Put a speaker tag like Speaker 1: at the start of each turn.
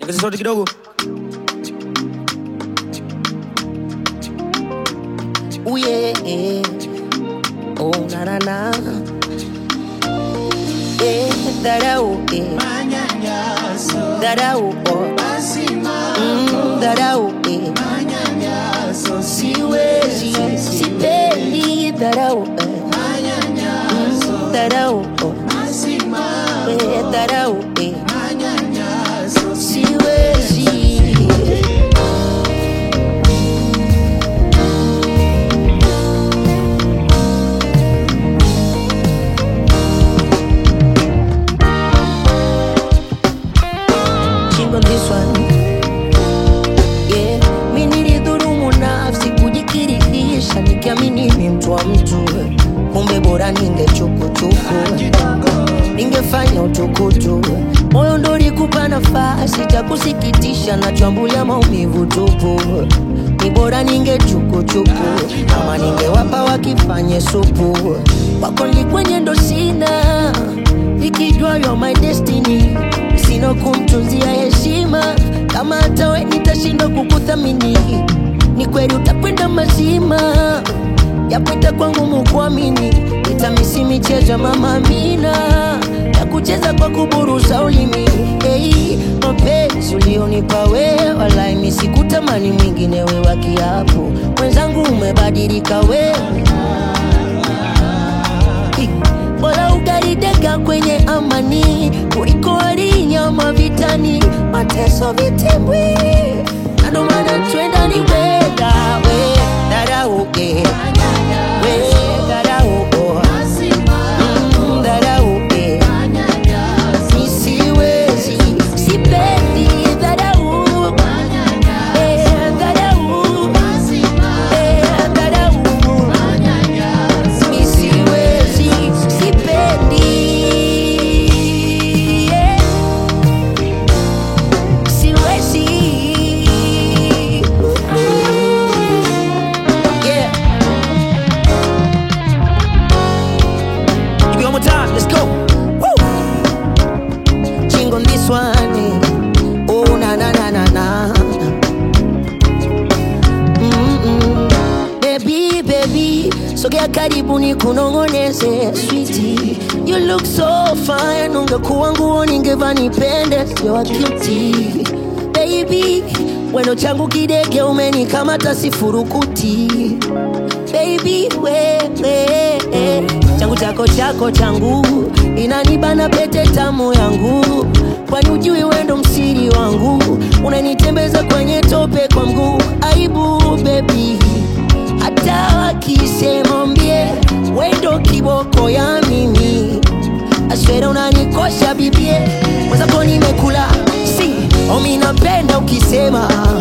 Speaker 1: ongeza sauti kidogo.
Speaker 2: Ooh, yeah. Oh, na na na. Yeah, dharau, yeah. Dharau, oh. Mm, dharau, yeah. Siwezi, sipendi dharau, eh. Mm, dharau, oh. Eh, dharau, eh. Siwezi. Chingo this one. Yeah, mi nilidhulumu nafsi kujikirihisha nikiamini ni mtu wa mtu, kumbe bora ningechukuchuku, ningefanya utukutu. Moyo ndo ulikupa nafasi cha kusikitisha, nachambulia maumivu tupu. Ni bora ningechukuchuku, ama ningewapa wakifanye supu. Wako likwenye ndo sina, nikijua you're my destiny, sina kumtunzia heshima kama hata we nitashindwa kukuthamini, ni kweli utakwenda mazima, yapita kwangu mukuamini, itamisi michezo ya mama Amina ya kucheza kwa kuburusa ulimi. Hey, mapenzi ulionipa we, walai mi sikutamani mwingine we wa kiapo, mwenzangu umebadilika wewe bora ugarideka kwenye amani kuliko walinyama vitani, mateso vitimbwi, na ndo maana twenda ni wega we dharau eh. we dharau oh. Mm, dharau eh. Mi siwezi, sipendi dharau eh, dharau eh, dharau Mi siwezi, sipendi yeah. Siwezi yeah.
Speaker 1: Give me one more time. Let's go. Woo.
Speaker 2: Ching on this one eh. Oh na na na na na Mm-mm. Baby, baby, sogea karibu ni kunongoneze sweetie. You look so fine, ungekuwa nguo ningeva nipende, sio wa cutie. Baby, weno changu kidege umenikamata sifurukuti. Baby, wewe changu chako chako changu inanibana pete tamu yangu, kwani ujui wendo msiri wangu, unanitembeza kwenye tope kwa mguu. Aibu baby, hata wakisema mbie wendo kiboko ya mimi aswera unanikosha bibie mwenzako nimekula si omi napenda ukisema